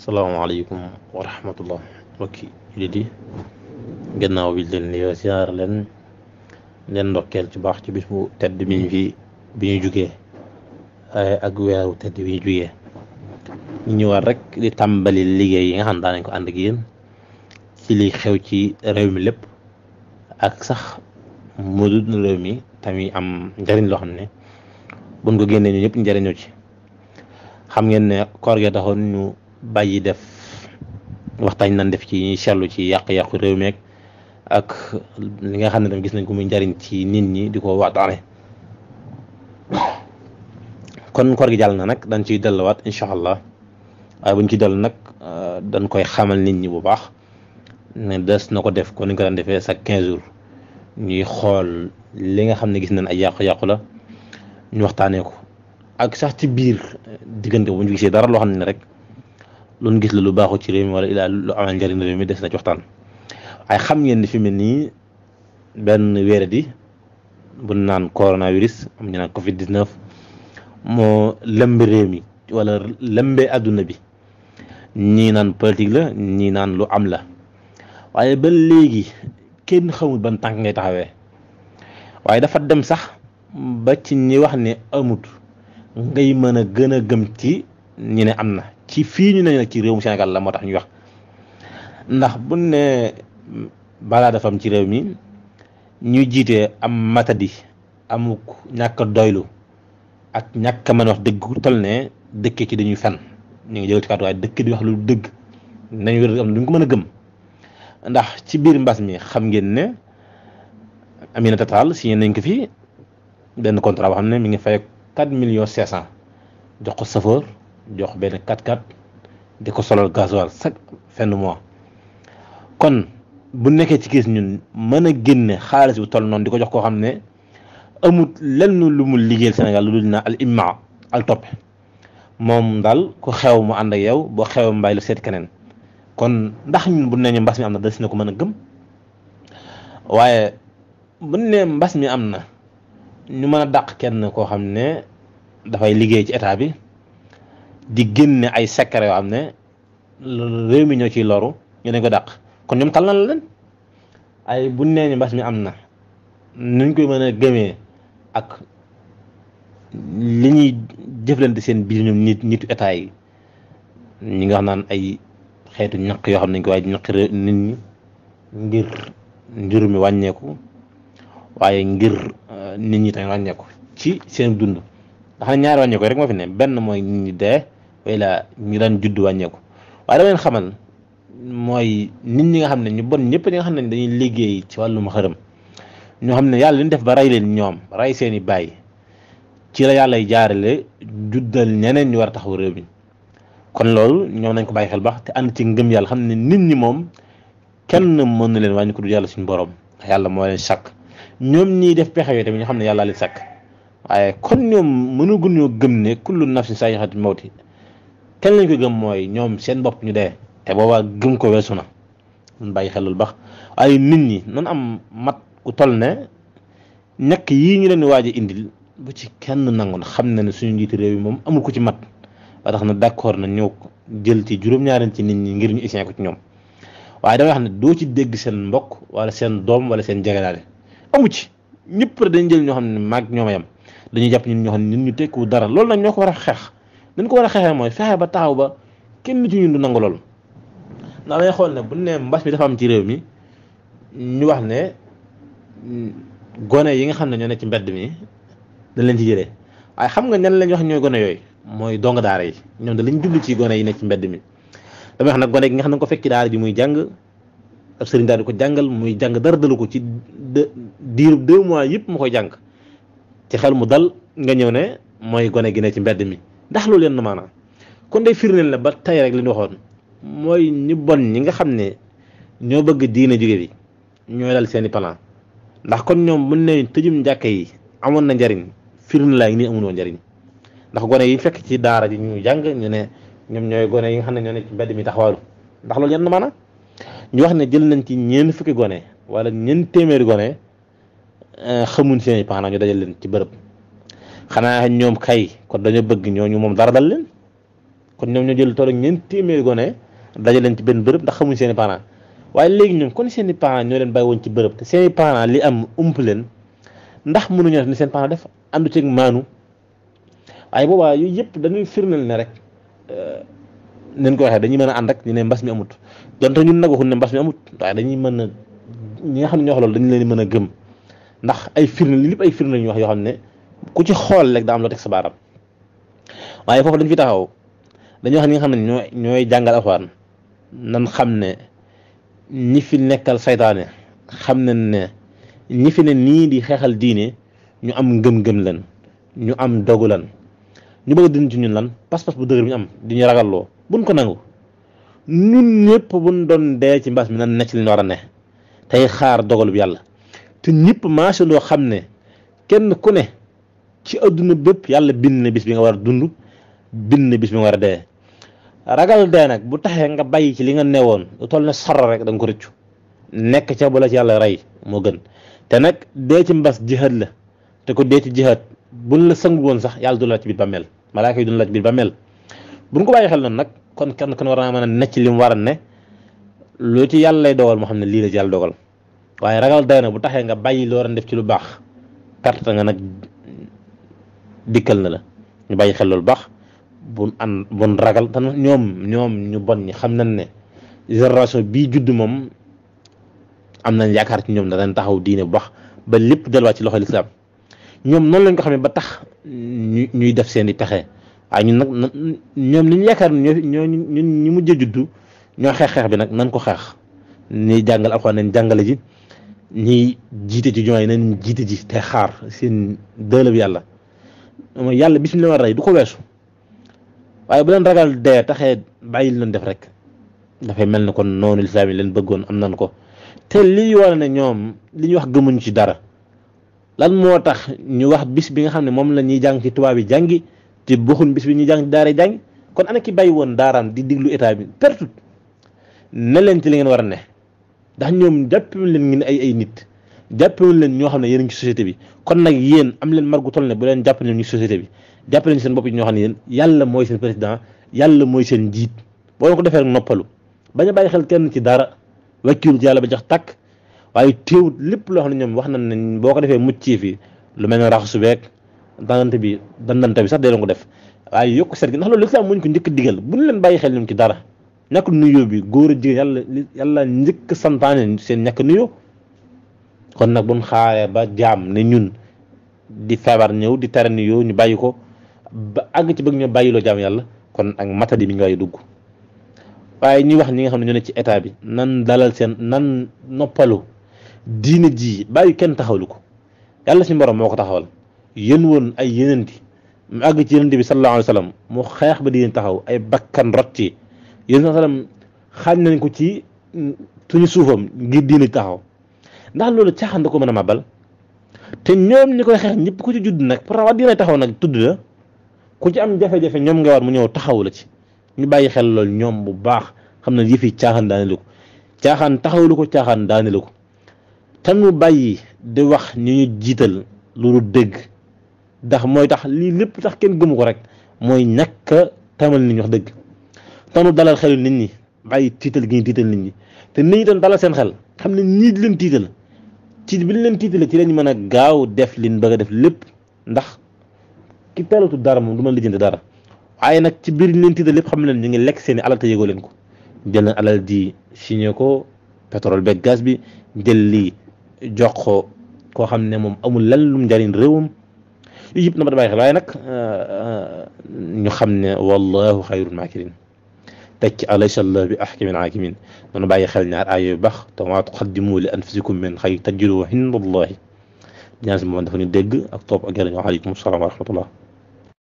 salaamaaleykum wa rahmatullah mbokki jullit yi gannaaw bi leen nuyoo siyaar leen leen ndokkeel ci baax ci bis bu tedd bi ñu fi bi ñu jugee ak weeru tedd bi ñu jugee ñu ñëwaat rek di tàmbali liggéey yi nga xam daanañ ko ànd ak yéen ci li xew ci réew mi lépp ak sax mu dul réew mi tamit am njëriñ loo xam ne buñ ko génnee ñu ñëpp njëriñoo ci xam ngeen ne koor gi taxoon ñu bàyyi def waxtaan nañ def ci ñuy seetlu ci yàq-yàqu réew mi ak li nga xam ne tam gis nañ ko muy njariñ ci nit ñi di ko waxtaane kon koor gi jàll na nag dañ ciy delluwaat incha allah waaye buñ ci dellu nag dañ koy xamal nit ñi bu baax ne des na ko def kon ni ko daan defee chaque quinze jours ñuy xool li nga xam ne gis nañ ay yàqu-yàqu la ñu waxtaanee ko ak sax ci biir diggante bu ñu gisee dara loo xam ne rek lu gis la lu baaxu ci réew mi wala ilaa lu amal njëriñ réew mi des na ci waxtaan waaye xam ngeen ni fi mu ne nii benn wéeradi bu naan coronavirus am ñu naan Covid 19 moo lëmb réew mi wala lëmbee àdduna bi ñii naan politique la ñii naan lu am la waaye ba léegi kenn xamul ban tànk ngay taxawee waaye dafa dem sax ba ci ñi wax ne amut ngay mën a gën a gëm ci ñi ne am na. ci fii ñu ne nag ci réewum Sénégal la moo tax ñu wax ndax bu ne balaa dafa am ci réew mi ñuy jiite am matadi amuk ñàkk a doylu ak ñàkk a mën wax dëgg ku toll ne dëkkee ci dañuy fen ñu ngi jëgal ci kàddu waaye dëkk di wax lu dëgg nañ wér am duñ ko mën a gëm ndax ci biir mbas mi xam ngeen ne Aminata Tall signé nañ ko fi benn contrat boo xam ne mi ngi fay 4 millions 500 jox ko chauffeur jox benn 4x4 di ko solal gasoil chaque fin de mois kon bu nekkee ci gis ñun mën a génne xaalis bu toll noonu di ko jox koo xam ne amut lenn lu mu liggéeyal Sénégal lu dul naa al imma al topp moom daal ku xew mu ànd ak yow boo xew mbay la seet keneen kon ndax ñun bu ne mbas mi am na des na ko mën a gëm waaye bu ne mbas mi am na ñu mën a dàq kenn koo xam ne dafay liggéey ci état bi di génne ay secret yoo xam ne réew mi ñoo ciy loru ñu dañ ko dàq kon ñoom tal na la leen ay bu nee ni mbas mi am na nuñ koy mën a gëmee ak li ñuy jëflante seen biir ñoom nit nitu état yi ñi nga xam naan ay xeetu ñaq yoo xam ne ñu ko waaye ñaq nit ñi ngir njur mi wàññeeku waaye ngir nit ñi tamit wàññeeku ci seen dund ndax ne ñaari wàññeeku rek moo fi ne benn mooy nit ñi dee wala ñu daan judd wàññeeku waaye dama leen xamal mooy nit ñi nga xam ne ñu bon ñëpp ñi nga xam ne dañuy liggéey ci wàllum xërëm ñoo xam ne yàlla li ñu def ba rey leen ñoom rey seen i bàyyi ci la yàlla jaarale juddal ñeneen ñu war a taxaw réew mi kon loolu ñoom nañ ko bàyyi xel baax te ànd ci ngëm yàlla xam ne nit ñi moom kenn mën na leen wàññi ko du yàlla suñu borom yàlla moo leen sàkk ñoom ñiy def pexe yooyu tamit ñu xam ne yàlla leen sàkk waaye kon ñoom mënaguñ ñoo gëm ne kullu nafsin saayixatul mawti kenn lañ ko gëm mooy ñoom seen bopp ñu dee te boobaa gëm ko weesu na mun bàyyi xel lu baax waaye nit ñi nan am mat ku toll ne ñàkk yii ñu leen di waaj a indil bu ci kenn nangu na xam na ne suñu njiiti réew yi moom amul ko ci mat ba tax na d'accord na ñëw jël ci juróom-ñaareel ci nit ñi ngir ñu essayé ko ci ñoom waaye damay wax ne doo ci dégg seen mbokk wala seen doom wala seen jegedaale amu ci ñëpp dañ jël ñoo xam ne maag ñoom a yam dañuy jàpp ñun ñoo xam ne ñun ñu tekku dara loolu nag ñoo ko war a xeex dañ ko war a xeexee mooy fexe ba taxaw ba kenn ci ñun du nangu loolu ndax dañuy xool ne bu ne mbas mi dafa am ci réew mi ñu wax ne gone yi nga xam ne ñoo ne ci mbedd mi dañ leen ci jëlee waaye xam nga ñan lañ wax ñooy gone yooyu mooy dong daara yi ñoom da lañ jublu ci gone yi ne ci mbedd mi damay wax nag gone gi nga xam ne ko fekk ci daara ji muy jàng ab sëriñ daal di ko jàngal muy jàng dara dalu ko ci diiru deux mois yëpp mu koy jàng ci xel mu dal nga ñëw ne mooy gone gi ne ci mbedd mi ndax loolu yenn maanaam kon day firndeel ne ba tey rek li ñu waxoon mooy ñu bon ñi nga xam ne ñoo bëgg diine jóge bi ñooy dal seeni plan ndax kon ñoom mën ne tëjum njàkka yi amoon na njariñ firnde laa ngi nii amuloo njariñ ndax gone yi fekk ci daara ji ñu jàng ñu ne ñoom ñooy gone yi nga xam ne ñoo ne ci mbedd mi taxawaalu ndax loolu yenn maanaam ñu wax ne jël nañ ci ñeent fukki gone wala ñeent téeméeri gone xamuñ seeni paana ñu dajal leen ci bërëb xanaa ñoom kay kon dañoo bëgg ñooñu moom dara dal leen kon ñoom ñoo jël tool ak ñeent téeméeri gone daje leen ci benn bërëb ndax xamuñ seen i parents waaye léegi ñoom kon seen i parents ñoo leen bàyyi woon ci bërëb te seen i parents li am ump leen ndax mënuñoo def ni seen parents def àndu ceeg maanu waaye boobaa yooyu yëpp dañuy firndeel ne rek nañ ko waxee dañuy mën a ànd ak ñu ne mbas mi amut donte ñun nag waxuñ ne mbas mi amut waaye dañuy mën a ñi nga xam ne ñoo wax loolu dañu leen mën a gëm ndax ay firnde li lépp ay firnde ñu wax yoo xam ne ku ci xool rek daa am loo teg sa baaram waaye foofu dañ fi taxaw dañoo xam ne ñi nga xam ne ñooy ñooy jàngal alxuraan nan xam ne ñi fi nekkal saytaane xam nañ ne ñi fi ne nii di xeexal diine ñu am ngëm-ngëm lan ñu am dogu lan ñu bëgg dindi ci ñun lan pas-pas bu dëgër bi ñu am di ñu ragalloo buñ ko nangu ñun ñëpp buñ doon dee ci mbas mi nan necc li ñu war a ne tey xaar dogalu bi yàlla te ñëpp maasandoo xam ne kenn ku ne ci adduna bépp yàlla bind na bis bi nga war a dund bind na bis bi nga war a dee ragal dee nag bu taxee nga bàyyi ci li nga newoon lu toll ne saro rek da nga ko rëccu nekk ca bu la ci yàlla rey moo gën te nag dee ci mbas jihaad la te ko dee ci jihaad buñ la sëngu woon sax yàlla du la ci biir bàmmeel malaaka yi du la ci biir bàmmeel buñ ko bàyyi xel noonu nag kon kenn kon war naa mën a necc li mu war a ne lu ci yàlla lay dogal moo xam ne lii la ci yàlla dogal waaye ragal day na bu taxee nga bàyyi loo def ci lu baax perte nga nag dikkal na la ñu bàyyi xel loolu baax bun an bun ragal te ñoom ñoom ñu bon ñi xam nañ ne génération bii judd moom am nañ yaakaar ci ñoom danañ taxaw diine bu baax ba lépp delluwaat ci loxo lislaam ñoom noonu lañ ko xamee ba tax ñu ñuy def seen i pexe waaye ñun nag ñoom li ñu yaakaar ñoo ñoo ñun ñu mujj a juddu ñoo xeex xeex bi nag nan ko xeex ni jàngal alxuraan nañ jàngale ji ñiy jiite ci jumaa yi nañ jiite ji te xaar seen dëlëb yàlla mooy yàlla bis mi la war a rey du ko weesu waaye bu leen ragal dee taxee bàyyi leen def rek dafay mel ne kon noonu lislaam yi leen bëggoon am nan ko te lii wane ne ñoom li ñu wax gëmuñ ci dara lan moo tax ñu wax bis bi nga xam ne moom la ñuy jàng ci tubaab yi jàngi te bokkul bis bi ñuy jàng ci daara jàngi kon ana ki bàyyi woon daaraam di diglu état bi pertut ne leen ci li ngeen war a ne ndax ñoom jàppewuñ leen ngeen ay ay nit jàppewuñ leen ñoo xam ne yéen a ngi ci société bi kon nag yéen am leen margu toll ne bu leen jàpp leen ñu société bi jàpp leen seen bopp yi ñoo xam ne yéen yàlla mooy seen président yàlla mooy seen njiit boo leen ko defee rek noppalu bañ a bàyyi xel kenn ci dara wakkiilu ci yàlla ba jax tàkk waaye téewut lépp loo xam ne ñoom wax nañ ne boo ko defee mucc fi lu mel ne raxasu beeg dandante bi dandante bi sax dee leen ko def waaye yokk seet gi ndax loolu lislaam muñ ko njëkk digal bu ñu leen bàyyi xel ñoom ci dara ñàkk nuyoo bi góor a jigéen yàlla yàlla njëkk santaane seen ñàkk nuyoo kon nag buñ xaaree ba jaam ne ñun di feebar ñëw di tere nuyoo ñu bàyyi ko ba àgg ci bëgg ñoo bàyyiloo jaam yàlla kon ak matadi mi ngi waay dugg waaye ñuy wax ñi nga xam ne ñoo ne ci état bi nan dalal seen nan noppalu diine ji bàyyi kenn taxawlu ko yàlla si borom moo ko taxawal yéen woon ay yenenti mu àgg ci yenente bi sallallahu alayhi wa sallam mu xeex ba diine taxaw ay bakkan rot ci yéen sallam xaaj nañ ko ci suñu suufam ngir diine taxaw ndax loolu caaxaan da ko mën a màbbal te ñoom ñi koy xeex ñëpp ku ci judd nag pour wax diine taxaw nag tudd la ku ci am jafe-jafe ñoom nga war mu ñëw taxaw la ci ñu bàyyi xel loolu ñoom bu baax xam ne yëf yi caaxaan daane lu ko caaxaan taxawlu ko caaxaan daane lu ko te mu bàyyi di wax ñu ñu jiital loolu dëgg ndax mooy tax lii lépp tax kenn gëmu ko rek mooy ñàkk a tamal nit ñi wax dëgg te nu dalal xelu nit ñi bàyyi tiital gi ñu tiital nit ñi te nit ñi doon dalal seen xel xam ne ñii di leen tiital ci bi ñu leen tiitale ci lañ mën a gaaw def liñ bëgg a def lépp ndax ki teelatu dara moom du ma lijjanti dara waaye nag ci biir leen tiital lépp xam leen ñu ngi lekk seen i alal te yëgoo leen ko jël na alal di signé ko pétrole beeg gaz bi jël lii jox ko koo xam ne moom amul lan lum njariñ réewam yooyu yëpp na ma da bàyyi xel waaye nag ñu xam ne wallahu xayrul maakirin teg ci alaysa allah bi ahkamil hakimin noonu bàyyi xel ñaar aaya yu baax te maa tuqaddimu li anfusikum min xayr tajiduhu inda allahi ñaan si moom dafa ñu dégg ak topp ak jërëjëf waaleykum salaam wa rahmatullah